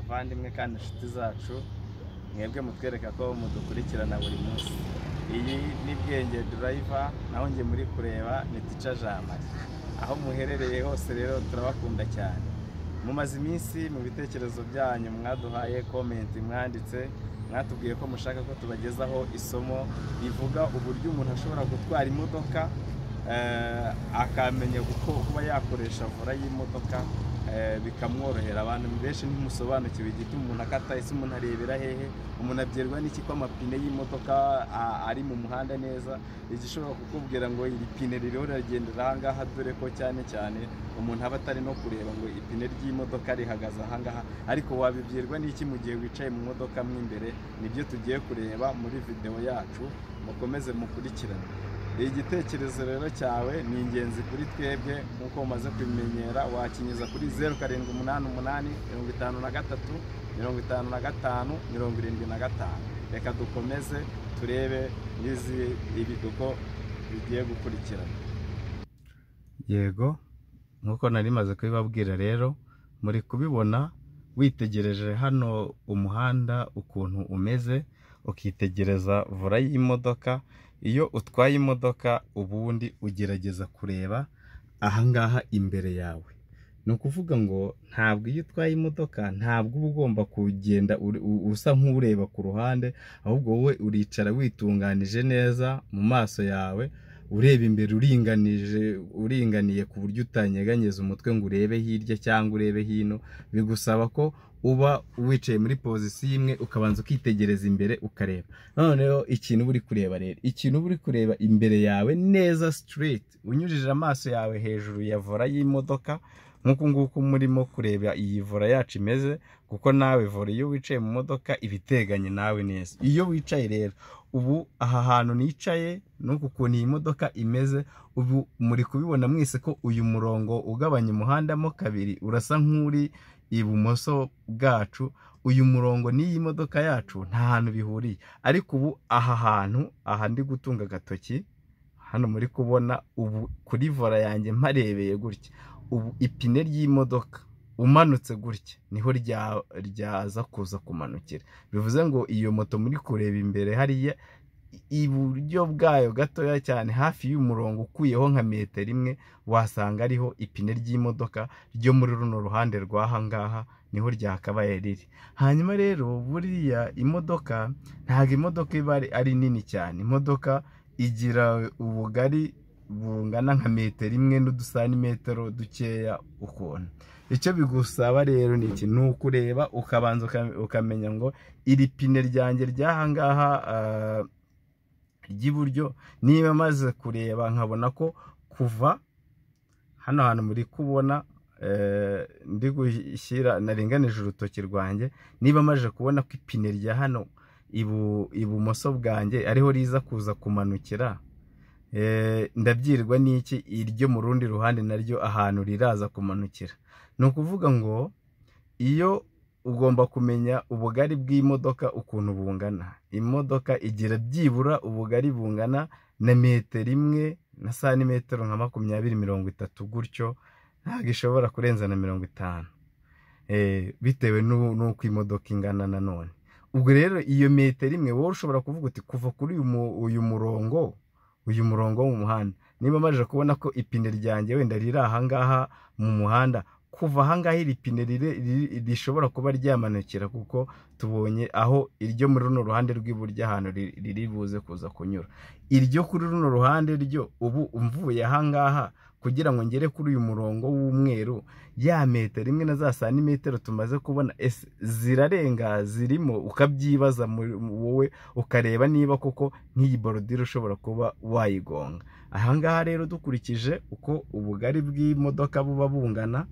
bavandimwe kandi inshuti zacu mwebwe mutwereka ko mudukurikirana buri munsi iyi ni bwenge durayiva naho njye muri kureba ni tica jamari aho muherereye hose rero turabakunda cyane mumaze iminsi mu bitekerezo byanyu mwaduhaye komenti mwanditse mwatubwiye ko mushaka ko tubagezaho isomo rivuga uburyo umuntu ashobora gutwara imodoka eh, akamenya kuko kuba yakoresha vora y'imodoka eh, bikamworohera abantu benshi ntimusobanukiwe igituma umuntu akata ese umuntu arebera hehe umuntu abwirwa n'iki ko amapine y'imodoka a- ari mu muhanda neza igishobora kukubwira ngo iri pine ririho riragendera ahangaha dore ko cyane cyane umuntu aba atari no kureba ngo ipine ry'imodoka rihagaze ahangaha ariko wabibwirwa n'iki mu gihe wicaye mu modoka mo imbere nibyo tugiye kureba muri videwo yacu mukomeze mukurikirane igitekerezo rero cyawe ni ingenzi kuri twebwe nk'uko umaze kubimenyera wakinyuza kuri zeru karindwi umunani umunani mirongo itanu na gatatu mirongo itanu na gatanu mirongo irindwi na gatanu reka dukomeze turebe n'izi ibiduko bigiye gukurikirana yego nk'uko nari maze kubibabwira rero muri kubibona witegereje hano umuhanda ukuntu umeze ukitegereza vura y'imodoka iyo utwaye imodoka ubundi ugerageza kureba ahangaha imbere yawe ni ukuvuga ngo ntabwo iyo utwaye imodoka ntabwo uba ugomba kugenda uri- u- usa nk'ureba ku ruhande ahubwo wowe uricara witunganije neza mu maso yawe ureba imbere uringanije uringaniye ku buryo utanyeganyeza umutwe ngo urebe hirya cyangwa urebe hino bigusaba ko uba wicaye muri pozisiyo imwe ukabanza ukitegereza imbere ukareba noneho ikintu uba uri kureba rero ikintu uba uri kureba imbere yawe neza straight unyujije amaso yawe hejuru ya vora y'imodoka nk'uku nguku murimo kureba iyi vora yacu imeze kuko nawe vora iyo wicaye mu modoka iba iteganye nawe neza iyo wicaye rero ubu aha hantu nicaye n'uku kuntu iyi modoka imeze ubu muri kubibona mwese ko uyu murongo ugabanya umuhandamo kabiri urasa nk'uri ibumoso bwacu uyu murongo n'iyi modoka yacu nta hantu bihuriye ariko ubu aha hantu aha ndi gutunga agatoki hano muri kubona ubu kuri vora yanjye mparebeye gutya ubu ipine ry'imodoka umanutse gutya niho rya- ryaza kuza kumanukira bivuze ngo iyo moto muri kureba imbere hariya iburyo bwayo gatoya cyane hafi y'umurongo ukuyeho nka metero imwe wasanga ariho ipine ry'imodoka ryo muri runo ruhande rw'aha ngaha niho ryakabaye riri hanyuma rero buriya imodoka ntabwo imodoka iba ari- ari nini cyane imodoka igira ubugari bungana nka metero imwe n'udusantimetero dukeya ukuntu icyo bigusaba rero ni iki ni ukureba ukabanza uka- ukamenya ngo iri pine ryanjye ry'aha ngaha ah, ry'iburyo niba maze kureba nkabona ko kuva hano hantu muri kubona eh, ndi gushyira naringanije urutoki rwanjye niba maze kubona ko ipine rya hano ibu- ibumoso bwanjye ariho riza kuza kumanukira Eh, ndabyirwa n'iki iryo mu rundi ruhande naryo ahantu riraza kumanukira ni ukuvuga ngo iyo ugomba kumenya ubugari bw'imodoka ukuntu bungana imodoka igira byibura ubugari bungana na metero imwe na santimetero nka makumyabiri mirongo itatu gutyo ntabwo ishobora kurenza na mirongo itanu Eh, bitewe n'u- n'uko imodoka ingana nanone ubwo rero iyo metero imwe wowe ushobora kuvuga uti kuva kuri uyu mu- uyu murongo uyu murongo wo mu muhanda niba maze kubona ko ipine ryanjye wenda riri ahangaha mu muhanda kuva ahangaha iri pine rire- riri- rishobora kuba ryamanukira kuko tubonye aho iryo muri runo ruhande rw'iburyo ahantu ri- riri buze kuza kunyura iryo kuri runo ruhande ryo ubu mvuye ahangaha kugira ngo ngere kuri uyu murongo w'umweru ya metero imwe na za santimetero tumaze kubona ese zirarenga zirimo ukabyibaza muri- wowe ukareba niba koko nk'iyi borodire ushobora kuba wayigonga ahangaha rero dukurikije uko ubugari bw'imodoka buba bungana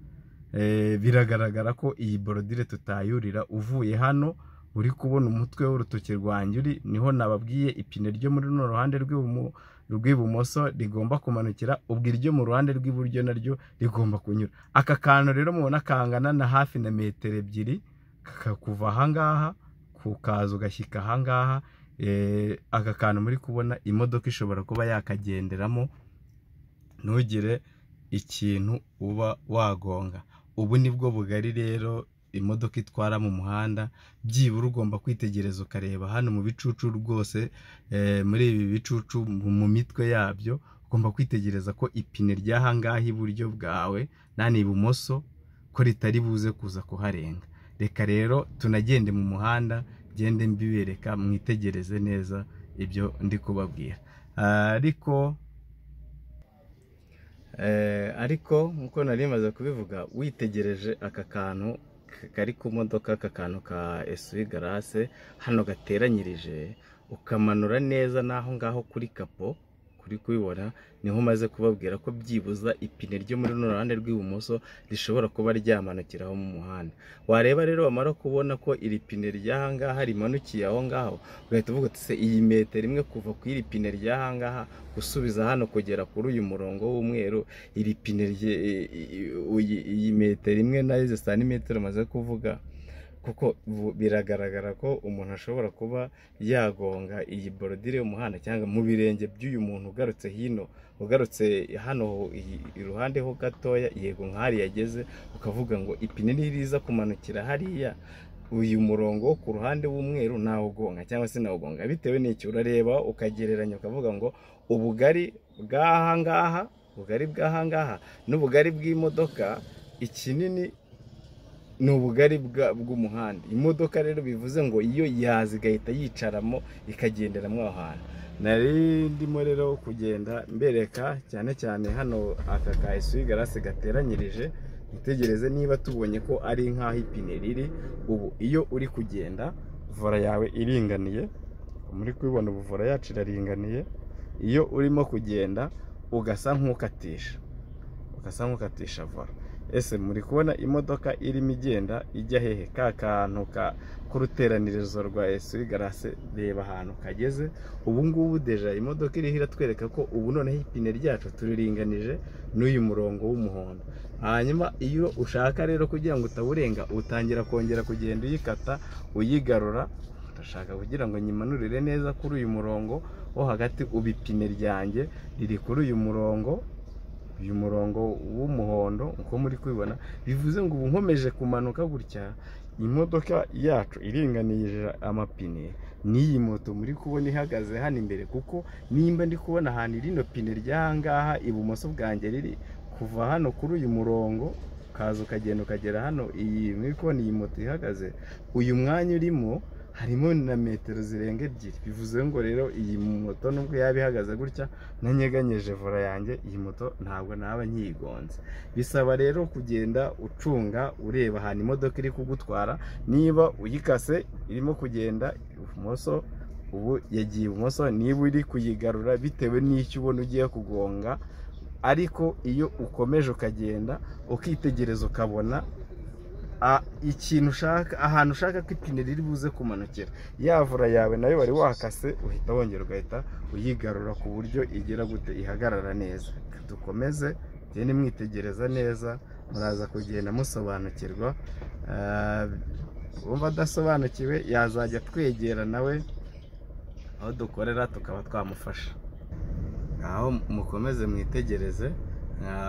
eh, biragaragara ko iyi borodire tutayurira uvuye hano uri kubona umutwe w'urutoki rwanjye uri niho nababwiye ipine ryo muri runo ruhande rw'ibumo- rw'ibumoso rigomba kumanukira ubwo iryo mu ruhande rw'iburyo naryo rigomba kunyura aka kantu rero mubona kangana na hafi na metero ebyiri kakakuva ahangaha kukaza ugashyika ahangaha Eh, aka kantu muri kubona imodoka ishobora kuba yakagenderamo ntugire ikintu uba wagonga ubu ni bwo bugari rero imodoka itwara mu muhanda byibura ugomba kwitegereza ukareba hano mu bicucu rwose eh, muri ibi bicucu mu mu mitwe yabyo ugomba kwitegereza ko ipine ry'aha ngaha iburyo bwawe nani ibumoso ko ritari buze kuza kuharenga reka rero tunagende mu muhanda gende mbibereka mwitegereze neza ibyo ndi kubabwira Ah, ariko Eh, ariko nk'uko nari maze kubivuga witegereje aka kantu k- kari ku modoka aka kantu ka esuwi garase hano gateranyirije ukamanura neza n'aho ngaho kuri kapo kuri kubibona niho umaze kubabwira ko byibuza ipine ryo muri runo ruhande rw'ibumoso rishobora kuba ryamanukiraho mu muhanda wareba rero wamara kubona ko iri pine ry'aha ngaha rimanukiye aho ngaho ugahita uvuga uti se iyi metero imwe kuva ku iri pine ry'aha ngaha gusubiza hano kugera kuri uyu murongo w'umweru iri pine rye i- i- uyi- iyi metero imwe nayo izi santimetero maze kuvuga kuko bu- biragaragara ko umuntu ashobora kuba yagonga iyi borodire y'umuhanda cyangwa mu birenge by'uyu muntu ugarutse hino ugarutse hano i- iruhande ho gatoya yego nk'ahari yageze ukavuga ngo ipine niriza kumanukira hariya uyu murongo wo ku ruhande w'umweru nawugonga cyangwa se nawugonga bitewe n'icyo urareba ukagereranya ukavuga ngo ubugari bw'aha ngaha ubugari bw'aha ngaha n'ubugari bw'imodoka ikinini ni ubugari bwa- bw'umuhanda imodoka rero bivuze ngo iyo yaza igahita yicaramo ikagenderamo aho hantu nari ndimo rero kugenda mbereka cyane cyane hano aka ka esuwi garasi gateranyirije utegereze niba tubonye ko ari nk'aho ipine riri ubu iyo uri kugenda vora yawe iringaniye muri kubibona ubu vora yacu iraringaniye iyo urimo kugenda ugasa nk'ukatisha ugasa nk'ukatisha vora ese muri kubona imodoka irimo igenda ijya hehe ka kantu ka k'uruteranirizo rwa esuwi garase reba ahantu kageze ubu ngubu deja imodoka iriho iratwereka ko ubu noneho ipine ryacu turiringanije n'uyu murongo w'umuhondo hanyuma iyo ushaka rero kugira ngo utawurenga utangira kongera kugenda uyikata uyigarura ndashaka kugira ngo nyimanurire neza kuri uyu murongo wo hagati ubu ipine ryanjye riri kuri uyu murongo uyu murongo w'umuhondo uko muri kubibona bivuze ngo ubu nkomeje kumanuka gutya imodoka yacu iringanije amapine n'iyi moto muri kubona ihagaze hano imbere kuko nimba ndi kubona ahantu rino pine ry'aha ngaha ibumoso bwanjye riri kuva hano kuri uyu murongo ukaza ukagenda ukagera hano iyi muri kubona iyi moto ihagaze uyu mwanya urimo harimo na metero zirenga ebyiri bivuze ngo rero iyi moto nubwo yaba ihagaze gutya nanyeganyeje vora yanjye iyi moto ntabwo naba nyigonze bisaba rero kugenda ucunga ureba ahantu imodoka iri kugutwara niba uyikase irimo kugenda ibumoso ubu yagiye ibumoso niba uri kuyigarura bitewe n'icyo ubona ugiye kugonga ariko iyo ukomeje ukagenda ukitegereza ukabona a- ikintu ushaka ahantu ushaka ko ipine riri buze kumanukira yavura yawe nayo wari wakase uhita wongera ugahita uyigarura ku buryo igira gute ihagarara neza dukomeze tugende mwitegereza neza muraza kugenda musobanukirwa Ah, wumva adasobanukiwe yazajya twegera nawe aho dukorera tukaba twamufasha aho mukomeze mwitegereze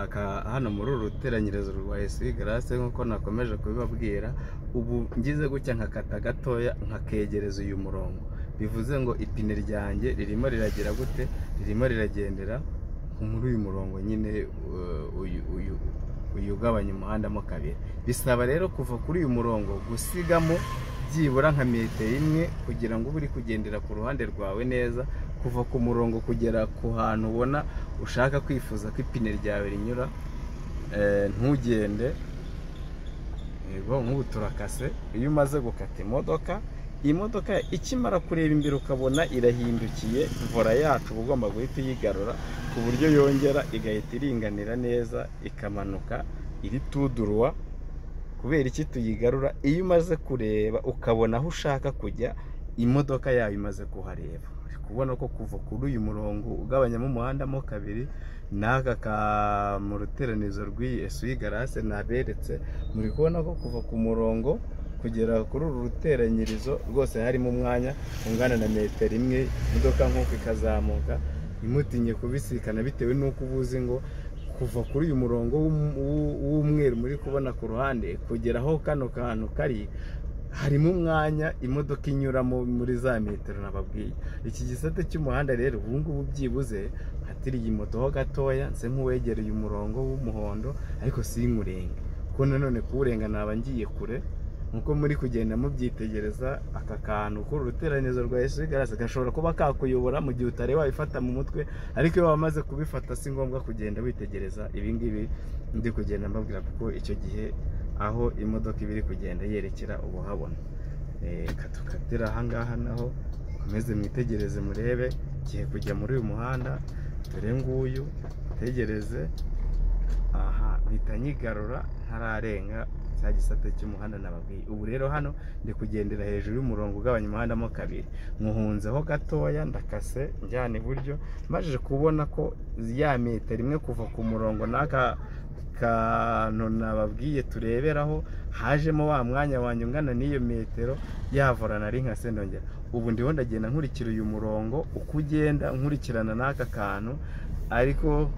aka- hano muri uru ruteranyirizo rwa esuwi garase nk'uko nakomeje kubibabwira ubu ngize gutya nkakata gatoya nkakegereza uyu murongo bivuze ngo ipine ryanjye ririmo riragira gute ririmo riragendera muri uyu murongo nyine uh, uyu uyu uyu ugabanya umuhanda mo kabiri bisaba rero kuva kuri uyu murongo gusigamo byibura nka metero imwe kugira ngo ube uri kugendera ku ruhande rwawe neza kuva ku murongo kugera ku hantu ubona ushaka kwifuza ko ipine ryawe rinyura eh, ntugende yego nk'ubu turakase iyo umaze gukata imodoka iyi modoka ikimara kureba imbere ukabona irahindukiye vora yacu uba ugomba guhita uyigarura ku buryo yongera igahita iringanira neza ikamanuka iritudurwa kubera iki tuyigarura iyo umaze kureba ukabona aho ushaka kujya imodoka yawe imaze kuhareba uri kubona ko kuva kuri uyu murongo ugabanyamo umuhanda mo kabiri n'aka ka mu ruteranizo rw'iyi esuwi garase naberetse muri kubona ko kuva ku murongo kugera kuri uru ruteranyirizo rwose harimo umwanya ungana na metero imwe imodoka nk'uko ikazamuka ntimutinye kubisikana bitewe n'uko uba uzi ngo kuva kuri uyu murongo w'um- w'u- w'umweru muri kubona ku ruhande kugera aho kano kantu kari harimo umwanya imodoka inyuramo muri za metero nababwiye iki gisate cy'umuhanda rero ubu ngubu byibuze hatiriye moto ho gatoya nse nk'uwegereye umurongo w'umuhondo ariko sinkurenge kuko nanone kuwurenga naba ngiye kure nkuko muri kugenda mubyitegereza aka kantu kuri uruteranizo rwa Yesu garasi gashobora kuba kakuyobora mu gihe utari wabifata mu mutwe ariko iyo wamaze kubifata si ngombwa kugenda witegereza ibi ngibi ndi kugenda mbabwira kuko icyo gihe aho imodoka iba iri kugenda yerekera uba uhabona Eh, reka tukatira ahangaha naho mukomeze mwitegereze murebe igihe kujya muri uyu muhanda dore nguyu mutegereze aha mpita nyigarura ntararenga cya gisate cy'umuhanda nababwiye ubu rero hano ndi kugendera hejuru y'umurongo ugabanya umuhanda mo kabiri nkuhunzeho gatoya ndakase njyana iburyo mbashije kubona ko ya metero imwe kuva ku murongo n'aka kantu nababwiye tureberaho hajemo wa mwanya wanjye ungana n'iyo metero yavura nari nkase ndongera ubu ndiho ndagenda nkurikira uyu murongo uko ugenda nkurikirana n'aka kantu ariko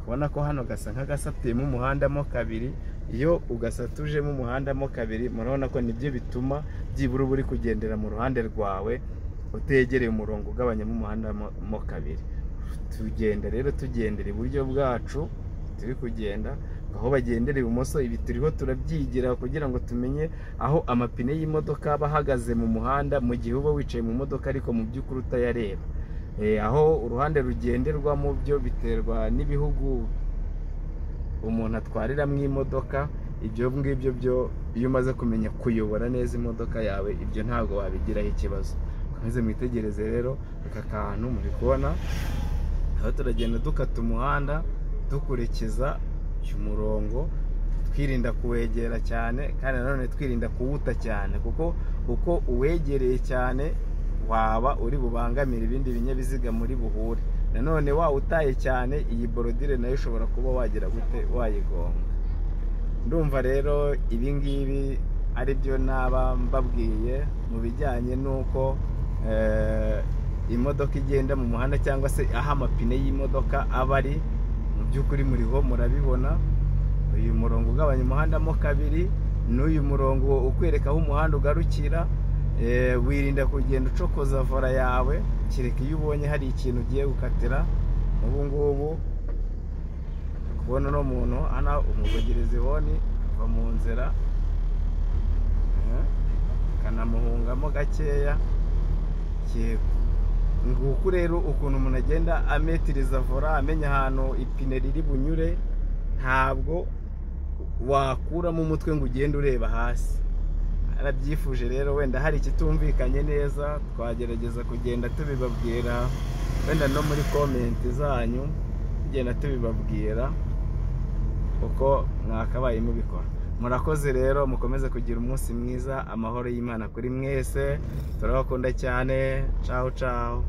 kubona ko hano gasa nk'agasatuyemo umuhandamo kabiri iyo ugasatujemo umuhandamo kabiri murabona ko nibyo bituma byibura uba uri kugendera mu ruhande rwawe utegereye umurongo ugabanyamo umuhanda mo- mo kabiri tugenda rero tugendera iburyo bwacu turi kugenda aho bagendera ibumoso ibi turiho turabyigira kugira ngo tumenye aho amapine y'imodoka aba ahagaze mu muhanda mu gihe uba wicaye mu modoka ariko mu by'ukuri utayareba Eh, aho uruhande rugenderwa mu byo biterwa n'ibihugu umuntu atwariramo imodoka ibyo ngibyo byo iyo umaze kumenya kuyobora neza imodoka yawe ibyo ntabwo wabigiraho ikibazo maze mwitegereze rero aka kantu muri kubona aho turagenda dukata umuhanda dukurikiza uyu murongo twirinda kuwegera cyane kandi nanone twirinda kuwuta cyane kuko uko uwegereye cyane waba uri bubangamira ibindi binyabiziga muri buhure nanone wawutaye cyane iyi borodire nayo ushobora kuba wagira gute wayigonga ndumva rero ibi ngibi ari byo naba mbabwiye mu bijyanye n'uko eh, imodoka igenda mu muhanda cyangwa se aho amapine y'imodoka aba ari mu by'ukuri muriho murabibona uyu murongo ugabanya umuhanda mo kabiri n'uyu murongo ukwereka aho umuhanda ugarukira Eh, wirinda kugenda ucokoza vora yawe kereka iyo ubonye hari ikintu ugiye gukatira ubu ngubu uri kubona uno muntu hano umuvugereza ihoni ava mu nzira eh, akanamuhungamo gakeya yego nguku rero ukuntu umuntu agenda ametiriza vora amenya ahantu ipine riri bunyure ntabwo wakuramo umutwe ngo ugende ureba hasi arabyifuje rero wenda hari ikitumvikanye neza twagerageza kugenda tubibabwira wenda no muri komenti zanyu tugenda tubibabwira uko mwakabaye mubikora murakoze rero mukomeze kugira umunsi mwiza amahoro y'imana kuri mwese turabakunda cyane caho caho